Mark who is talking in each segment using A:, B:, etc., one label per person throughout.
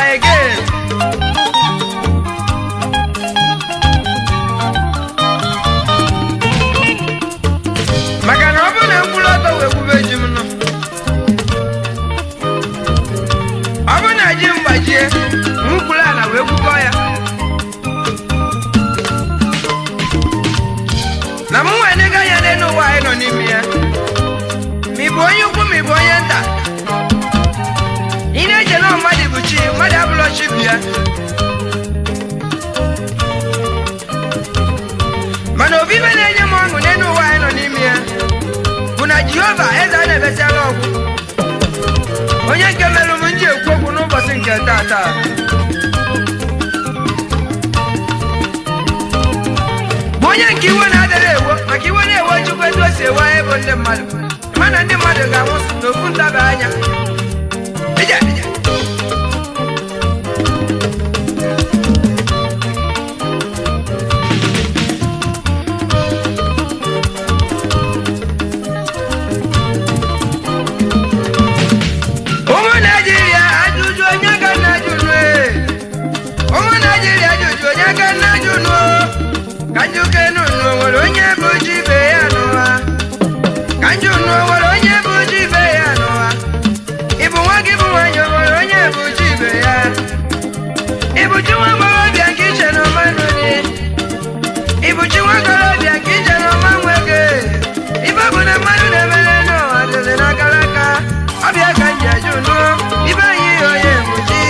A: ọbịa again maka na ọ bụrụ na mkpụrụ ọtọ wee kwube ji m nọ ọ bụrụ na ji m gbajie mkwụrụ ala wee kwukọ ya na m nwee nega anya n'elu ụwa anyị nọ n'ime ya ma ị bụ onye ukwu ma ị bụ onye nta ị na-eche na mmadụ bụ chi mmadụ abụrọ chi bụ ya mana obibe na-enye m ọṅụ n'elu ụwa anyị nọ n'ime ya bụ na jehova eze a na-ebesiala ọgwụ onye nke merụ m nji ekwu okwu n'ụbọchị nke taata bụ onye nke iwe na-adịrị ewo maka iwe na-ewe chukwu etu o si ewe anyị bụ ndị mmadụ mana ndị mmadụ ga-anwụ n'okwu ntaba anya Ije, ije. ụmụ naijiria ajụjụ onye ka nna jụnụ ụmụ naijiria ajụjụ onye ka nna jụnụ ka njụke nụnụ nwere onye bụ ji ibe ya n'ụwa ka njụnụ nwere onye bụ ji ibe ya n'ụwa ịbụ nwa gị bụ nwanyị o nwere onye bụ ji ibe ya ịbụ chi nwa agbọghọbịa nke iche na ọma nụrị ịbụ chi nwa agbọghọbịa nke iche na ọma nwoke ibe bụ na mmadụ na-emere n'ụwa dịrị n'akara aka ọbịa ka m ji ajụ nụ ibe anyị onye bụ chi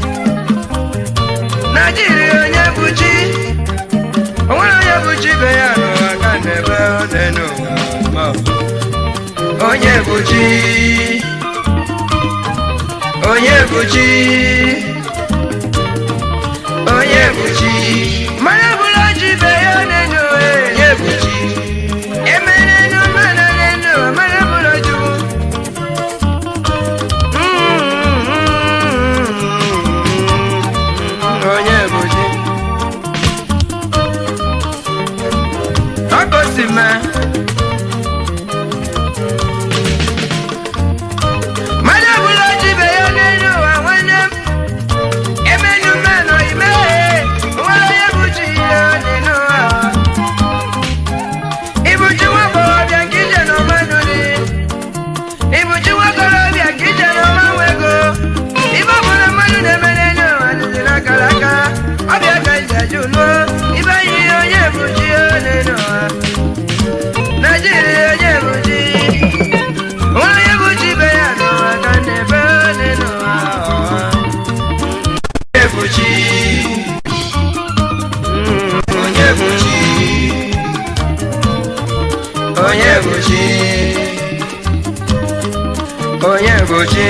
A: naijiria onye bụ chi o nwere onye bụ chi ibe ya n'ụwa ka na-ebe ọ dị n'ụwa onye bụ chi onye bụ chi onye bụ chi mara bụrụ ji ibe ya n'enu onye bụ chi emere nu mmanụ n'enu mara bụrụ chukwu onye bụ chi ọkụ si mee mmadụ ọbụla ji ibe ya n'elu ụwa nwanne m emenu mmanụ imeghe nwere onye bụ chi ya n'elu ụwa ịbụ chi nwa agbọghọbịa nke ije na ọmadụ dị ịbụ chi nwa agbọghọbịa nke ije na ọma nwego ibe ọbụla mmadụ na-eme n'elu ụwa dịzi n'akara aka ọbịa ka iji ajụ nụọ ibe yi onye bụ chi ya n'elu ụwa naijiria onye bụ chi onye bụ chi ibe ya n'ụwa ka na-ebe onye n'ụwa onye bụ chi onye bụ chi onye bụ chi onye bụ chi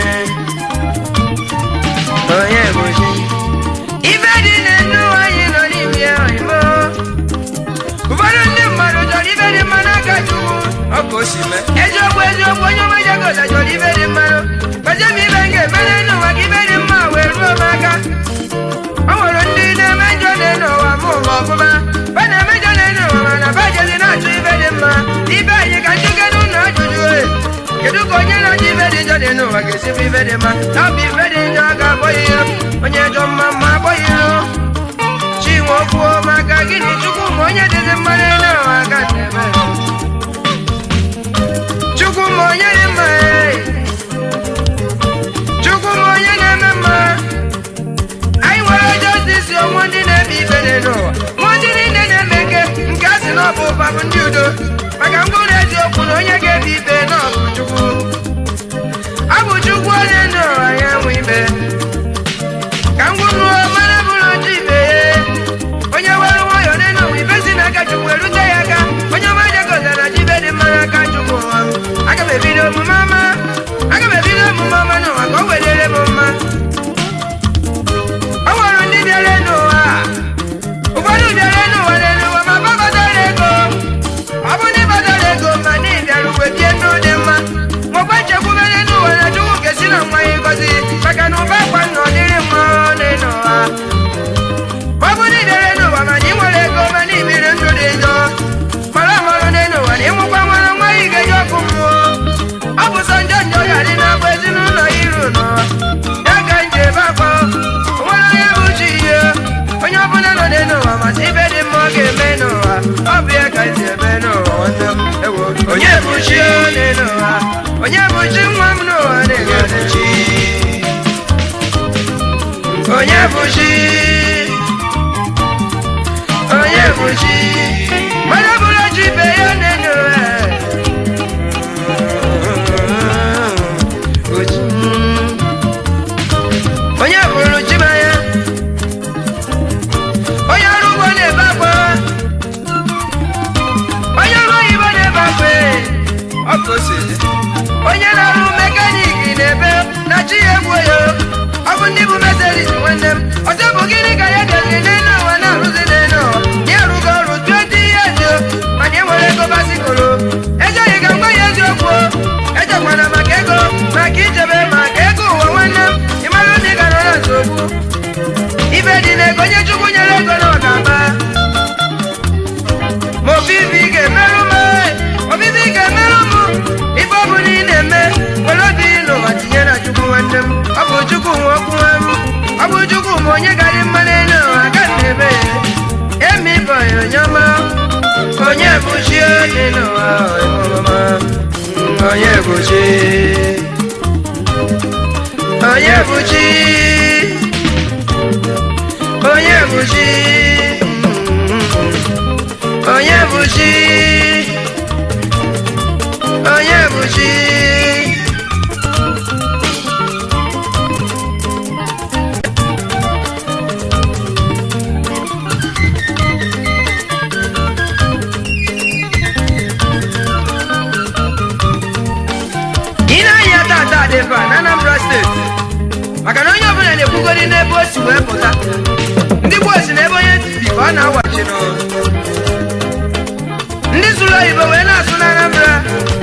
A: onye bụ chi ibe dị n'enu anyị nọ n'ime ya oyimo ụfọdụ ndị mmadụ chọrọ ibe dị mma n'aka chukwu ọ bụ o si mee eziokwu eziokwu onye ọma jagota chọrọ ibe dị mmanụ kpazie m ibe m ga-emere n'ụwa ka ibe dị mma wee ruo m aka o nwere ndị na-eme njọ na ụwa m ụwa ọfụma ba na-eme njọ na ụwa mana ba jezi na-achọ ibe dị mma ibe anyị ka nchụke n'ụlọ ajụjụ e kedu ka onye na-achọ ibe dị njọ dị n'ụwa ga-esi bụ ibe dị mma na ọ bụ ibe dị njọ ga-akpọ ya iro onye jọ mma mma akpọ ya iro chinwe okwuo maka gịnị chukwu ma onye dịzi mma n'elu ụwa ka na-eme chukwu ma onye dị mma ee. chukwu ma onye na-eme mma anyị nwere jọstisi onwe ndị na-eme ibe n'elu ụwa nwa ndị niile na-eme nke nke a sị na ọ bụ ụba bụ ndị udo maka mkpụrụ eziokwu na onye ga-ebi ibe na ọ bụ chukwu ọ bụ chukwu onye ndụ ụwa ya nwe ibe ka m gwuruo mara bụrụ otu ibe ya onye were nwayọọ n'elu ụwa ibe si n'aka chukwu erute ya aka onye ọma jegozara ji ibe dị mma n'aka chukwu ụwa m aga m ebido omume ọma aga m ebido omume ọma n'ụwa ka o welere m mma o nwere ndị bịara n'ụwa ụfọdụ bịara n'ụwa n'elu ụwa ma gbabatara ego ọ bụ ndị batara ego ma na ịbịara uwe bie ndụ dị mma nwekwa nchekwube n'elu ụwa na chukwu ga-esi na nwa ya chi onye n'ụwa onye bụ chi nwa m n'ụwa na-egode chi onye bụ chi onye bụ chi mmadụ bụrụ chi ibe ya onye n'ụwa Ochi. onye bụrụ chi m anya onye ọrụ ugbo na-ebe akwa onye ọrụ oyibo na-ebe akwa ọ ka o si dị. onye na-arụ mekaniki na-ebe na chi ya egwu ya ọ bụ ndị bụ meseris nwanne m ọzọ bụ gịnị ka ya doziri n'elu ụwa na-arụzi n'elu ụwa ya arụgo ọrụ 20 years o, mana e nwere ego basikoro ejeghị ka ngwa ya eziokwu o. ejekwana maka ego maka ichebe maka ego ụwa nwanne m ịmara ndị ga nọ na nsogbu ibe dị n'ego onye chukwu nyere ego na ọ ga-aba ma obibi ga-emerụ m obibi ga-emerụ m ife ọ bụla ị na-eme were obi n'ụwa tinye na chukwu nwanne m ọ bụ chukwu nwe okwu m ọ bụ chukwu ma onye garị mma n'elu ụwa ga na-ebe ya emi bụ ya onye ọma onye bụ chi onye n'ụwa ọma onye bụ chi onye bụ chi onye bụ chi onye bụ chi onye bụ chi ị na-anya tata dị mkpa na Anambra steeti maka na onye ọbụla na-ekwugori n'ebe o si wee pụta ndị gboo si n'ebe onye bi ka ọ na-awachi n'ụlọ ndị sụrụ oyibo wee na-asụ na Anambra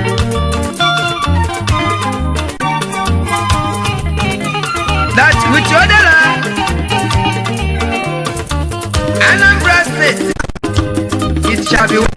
A: that with your dollar Anambra state it shall be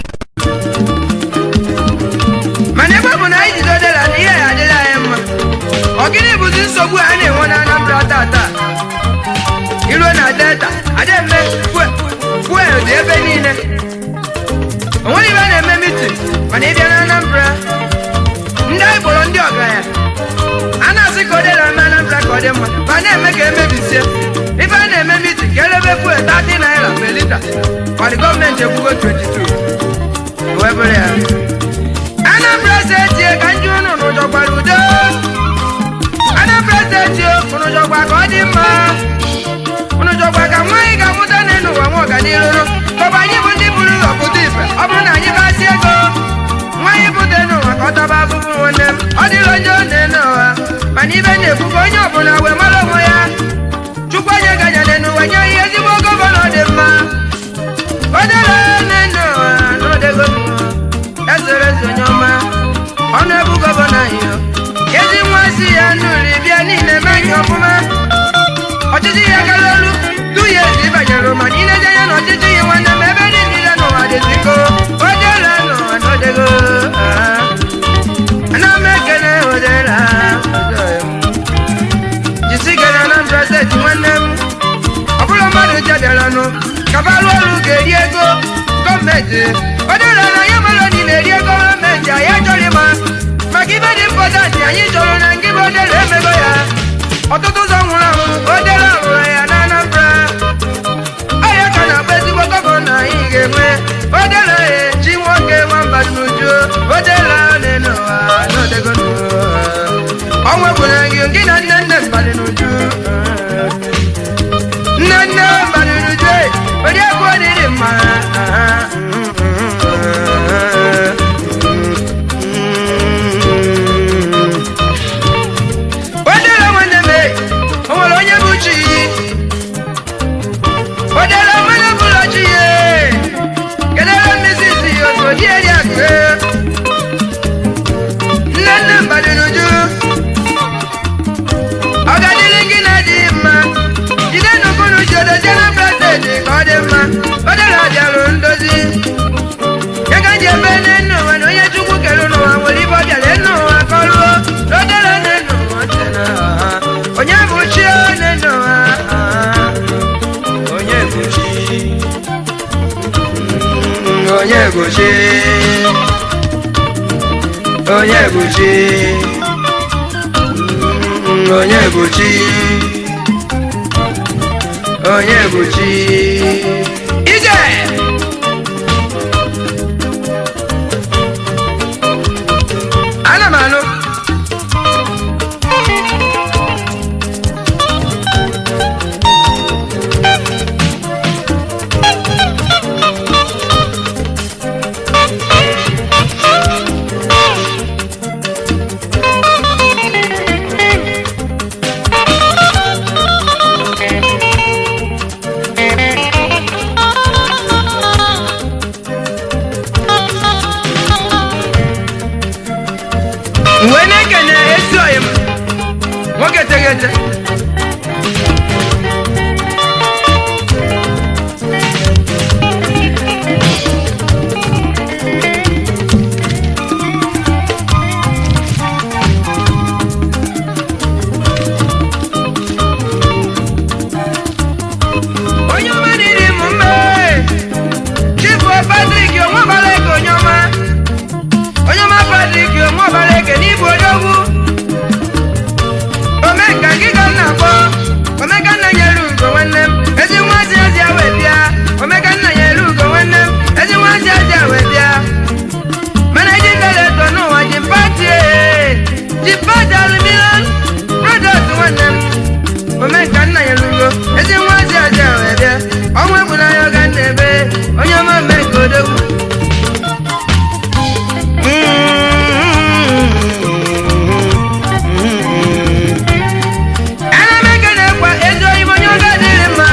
A: mana ebe ọ bụ na anyị jide dọla na ihe ya adịla anyị mma ọ gịnị bụzi nsogbu a na-enwe na Anambra tata iruo na delta ademe fuel dị ebe niile onweghị ebe a na-eme mitin mana ịbịa na Anambra ndị anyị kpọrọ ndị ọgaranya a na-asị ka ọ dịla eme Anambra ka ọ dị mma ma na-eme ka emebisie ife a na-eme mitin ka elebe fuel 30 naira per lita mana gọọmenti ekwugo 22 wee bụrụ ya Anambra steeti ka ndị unu nụjọkwara udo Anambra steeti unu jọkwa ka ọ dị mma unu jọkwa ka nwaanyị ga-amụta n'elu ụwa nwa ọganiru kọba anyị bụ ndị buru ụzọ pụta ife ọ bụrụ na anyị gasị ego nwaanyị bute n'ụwa ka ọ taba abụbụ nwanne m ọ dịrị onye ọ na-ene ụwa mana ibe na-ekwukwa onye ọbụla wee mara onwe ya chukwu onye ganyere n'ụwa nye ihe ezigbo gọvanọ dị mma o dere n'elu ụwa n'odego ezere eze onye ọma ọnụ ebu gọvanọ anyị ezi nwa si ya nụrụ bịa niile meghị ọfụma ọchịchị ya gara olu du ya ezi banyere ma niile dị anya na ọchịchị ya nwanne m ebe dị niile n'ụwa dịziko odela n'ụwa n'odego ana m ekele odela jisi gị na Anambra steeti nwanne m ọ bụrụ mmadụ jebiaranụ kabalụ ọrụ ga-eri ego gọọmenti odela na ya mara ni na-eri ego gọọmenti anyị achọrọ ịma maka ibe dị mpọtantị anyị chọrọ na ngị bụ odela emego ya ọtụtụ ụzọ nwụrụ anwụ odela hụrụ ya na Anambra ọya ka na-agba ezigbo gọvanọ anyị ga-enwe odela echi nwoke nwamba n'uju odela n'elu ụwa n'odego ọnwa gwụrụ gị gị na nne nne mbalị n'uju nne nne mbalị n'uju oriakụ odịrị mma odela nwanne m o nwere onye bụ chi odela mmanụ bụlọ chi ya kedere mmezi isi otu odi eri akụ nne nne mbadị n'uju ọ ga-adịrị gị na dị mma jide n'ukunu ji odozie na steeti ka ọ dị mma odela bịarụ ndozi ya ka ji ebe n'enu ụwa na onye chukwu kere n'ụwa nwere ibe ọ bịara enu ụwa ka ọ lụọ n'odela n'enu ụwa dị na onye bụ chi n'enu ụwa onye bụ chi onye bụ chi onye bụ chi Mm, onye bụ chi onye bụ chi ije ana m anụ mgbe na-ekene ezi oyi m nwoke teghete onye ọma dịrị m mma chifu patrik onwebara ego onye ọma onye ọma patrik onwebara eke n'ịbụ onye ogwu omenka gị ka m na-akpọ omeka nna nyere ugo nwanne m ezi nwazi ezi wee bịa omeka nna nyere ugo nwanne m ezi nwazi ezi wee bịa mana eji ndeleto n'ụwa ji pati ji pati aluminium product nwanne m omenka nna nyere ugo ezi nwazi ezi wee bịa ọnwa egwu n'anya ga na-ebe onye ọma omenka odogwu ana m ekene kwa ezi oyibo onye oge adịghị mma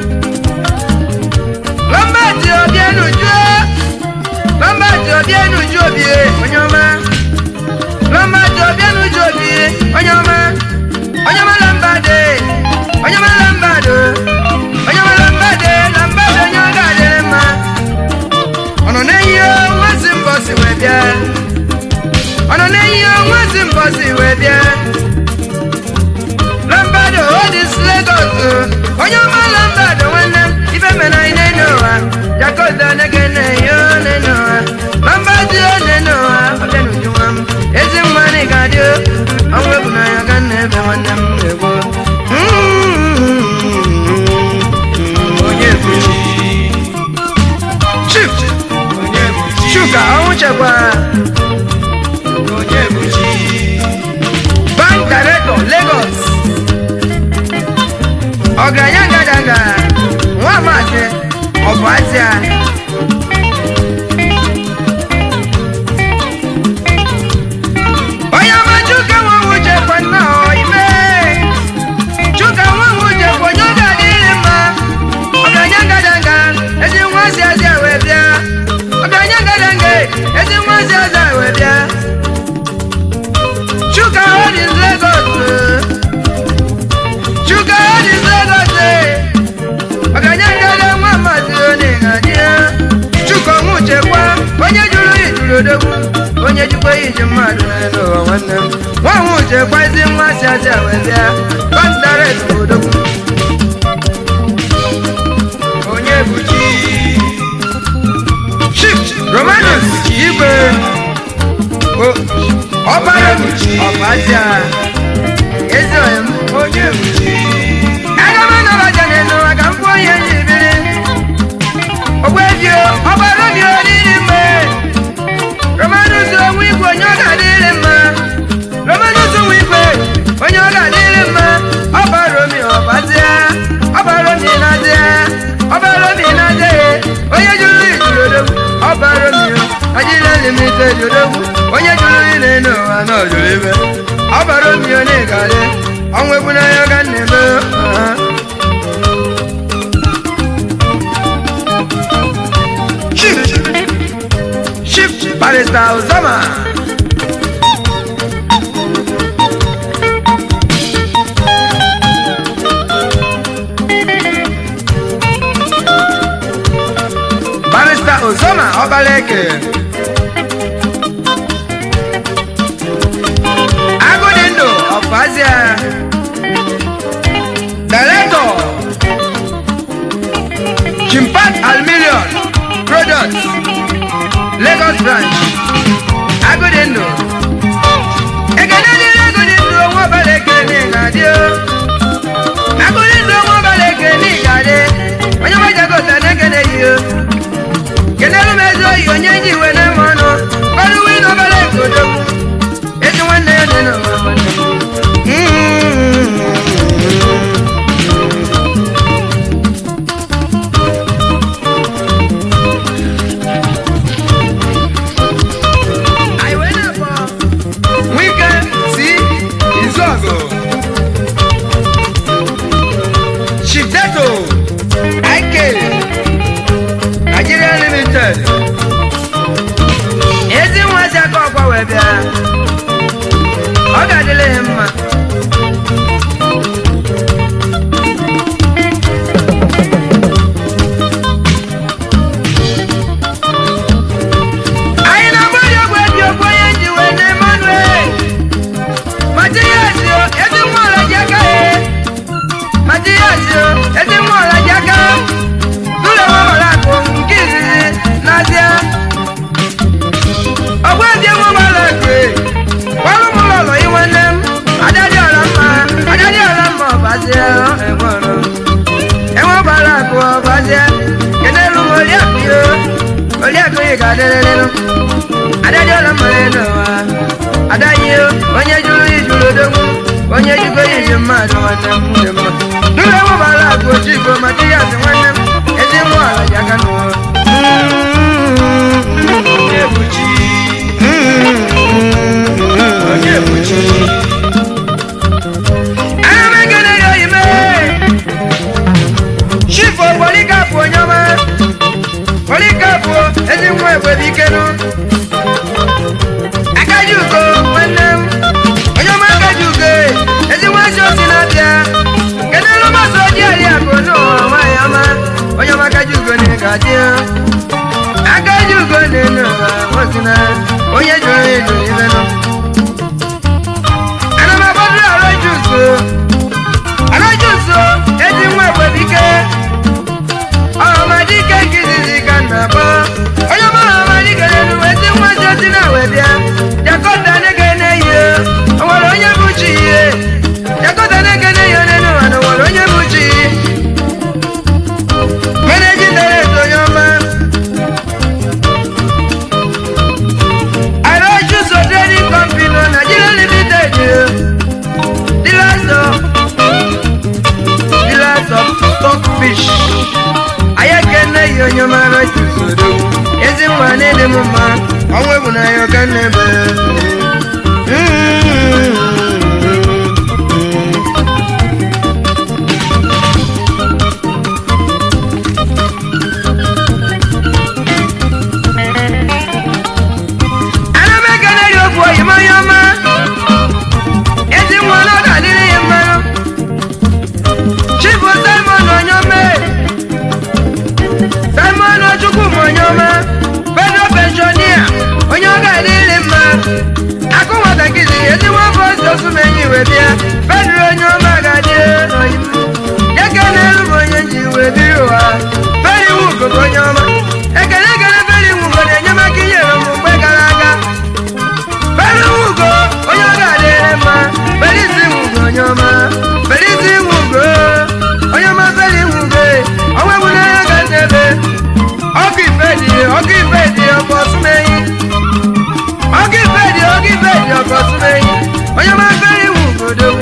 A: lọmbati obienuju lọmbati obienuju obie onye ọma lọmbati obienuju obie onye ọma onye ọma lọmbade onye ọma lọmbado onye ọma lọmbade lọmbado onye oge adịghị mma ọ nọ n'ihe nwazi mbọsi wee bịa ọ nọ n'ihe nwazi mbọsi wee bịa lambado odis legos onye ọma lambado nwanne m ife mere anyị n'ene ụwa jakoda nege na-eyo n'ene ụwa lambado n'ene ụwa ọbịa n'uju nwa m ezi mma na ị ga-adị ọnwa egwu n'anya ka nna ebe nwanne m na-egbo onye bụ chief chuka ọnwụ chekwara bank director lagos ọgaranya ngadaga nwa amasị ọbụ azịa onye ọma chuka nwanwe uche kwa nna ọ ime chuka nwanwe uche kwa onye oge adịghị mma ọgaranya ngadaga ezi nwa si azịa wee bịa ọgaranya ngadaga ezi nwa si azịa wee bịa chuka odis lagos chuka odis lagos ọgaranya ngada nwa mmadụ onye ga-adị ya chuka ọnwụ chekwa onye jụrụ ijuru odogwu onye jikwa iji mmadụ n'elu ụwa nwanne m nwanwụ chekwa ezi nwa si aja wee bịa kọntaret odogwu onye bụ chi chief romanus igwe O- ọbara ọbazia ezi oyim onye bụ chi aga m anọbaja n'elu ụwa ka m kwuo ihe ji biri ogbeji ọgbara obi oriri mgbe romanus onwe igwe onye ọ ga-adịrị mma romanus onwe igwe onye ọ ga-adịrị mma ọbara omi ọbazia ọbara omi na-azịa ọbara omi na-azịa onye jụrụ ijuru odogwu ọbara omi ajịla limited odogwu onye jụrụ ile n'ụwa na ọjụrụ ibe ọbara omi onye ga-adị ọnwa egwu n'anya ga na-eme ọha. Chief Chief Barrister Uzoma Barrister Uzoma Obaleke Agụdịndụ Ọfazia Director Chimpat Almilion Products Lagos branch Agụdịndụ ọbazie egwọrọ enwe gbara akụ ọbazie kenelu m oliakụ yo oliakụ yi ga-adịrịrịnụ adadị ụlọ mmanya n'ụwa adaghị onye jụrụ ijuru odogwu onye jikọ ya iji mmadụ nwanne m dị mma n'ụlọ enwe gbara akụ oji igbo maka ihe asị nwanne m ezi nwa ala ji aka n'ụwa
B: onye buchi onye buchi
A: ana m ekele ya oyime chifo polikapụ onye ọma polikapụ ezi nwa ekwebe ikenụ akaji ugo nwanne m onye ọma akaji ugo ezi nwa ezi osi na-abịa kedu elu mmasị ojii ari akụ n'ụwa nwaanyị ọma onye ọma akaji ugo na ịgaji akaji ugo na-enu ụwa nwosina onye jụrụ ịjụ ibe nọ ana m agbadoro arajuso arajuso ezi nwa ekwebike ọhamadike nkizizi ka m na-akpọ onye ọma ọhamadike n'elu ezi nwa si osi na wee bịa jakọta nege na-eyi o nwere onye bụ chi ihe jakọta nege na-eyi n'elu ụwa na o nwere onye bụ chi meneji deret onye ọma arajuso trading company no nigeria limited dealers of dealers of stockfish ayekene yi onye ọma arajuso odogwu ezi nwa na-ede m mma ọnwa egwu na ya ọka nnebe ana m ekele gị okwu oyima onye ọma ezi nwa na ọ ga-adịrị ya mmanụ chifu simon onye ọma simon chukwu m onye ọma federal pensionia onye ọ ga-adịrị mma akụ nwatakịrị ezi nwa afọ ozi osumenyi wee bịa federal onye ọma ga-adị eke na-elu m onye ji wee biri ụwa feri wugo bụ onye ọma ekele ekele feri wugo na-enyemaka inyere m mgbe gara aga feri wugo onye ọ ga-adịrị mma feri isi wugo onye ọma feri isi wugo onye ọma feri wugo ọnwa egwu n'anya ga n'ebe ọkụ ife dị ọkụ ife dị ọkụ ọsụmeyi ọkụ ife dị ọkụ ife dị ọkụ ọsụmeyi onye ọma feri wugo dogwu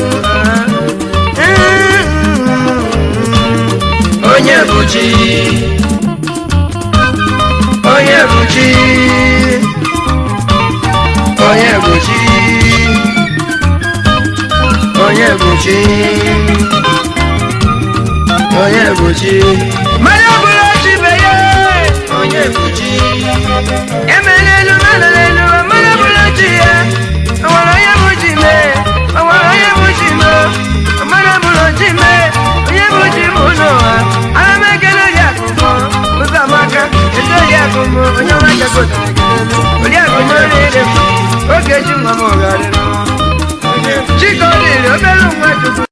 B: onye buchi onye buchi onye buchi onye buchi onye buchi
A: mmanya ọbụla ochi beye
B: onye buchi
A: emela elu mmadụ n'elu mmanya ọbụla ochi ya o nwere onye bụ chi mee o nwere onye bụ chi mee mmanya ọbụla ochi mee onye bụ chi bụ n'ụwa ana m ekele gị akụkọ ụzọ amaka eto gị akụkọ onye ọma jagota oriakụ n'olile m oge chi nwa m ọgarịrị chika ọ dịrị obere nwa chukwu